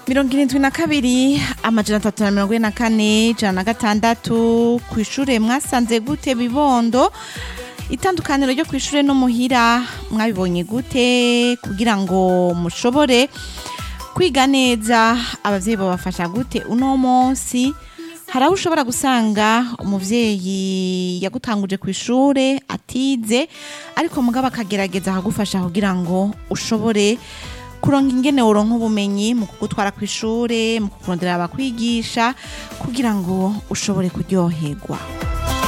mirongo irindwi na kabiri amajana atatu na mirongo ine na kane ijana na gatandatu ku ishure mwasanze gute bibondo itandukaniro ryo ku ishure no muhira mwabibonye gute kugira ngo mushobore kwiga neza abavyeyi babafasha gute uno munsi hari aho ushobora gusanga umuvyeyi yagutanguje ku ishure atize ariko mugabo akagerageza akagufasha kugira ngo ushobore kuronka ingene woronka ubumenyi mu kugutwara ku ishure mu kukurondera abakwigisha kugira ngo ushobore kuryoherwa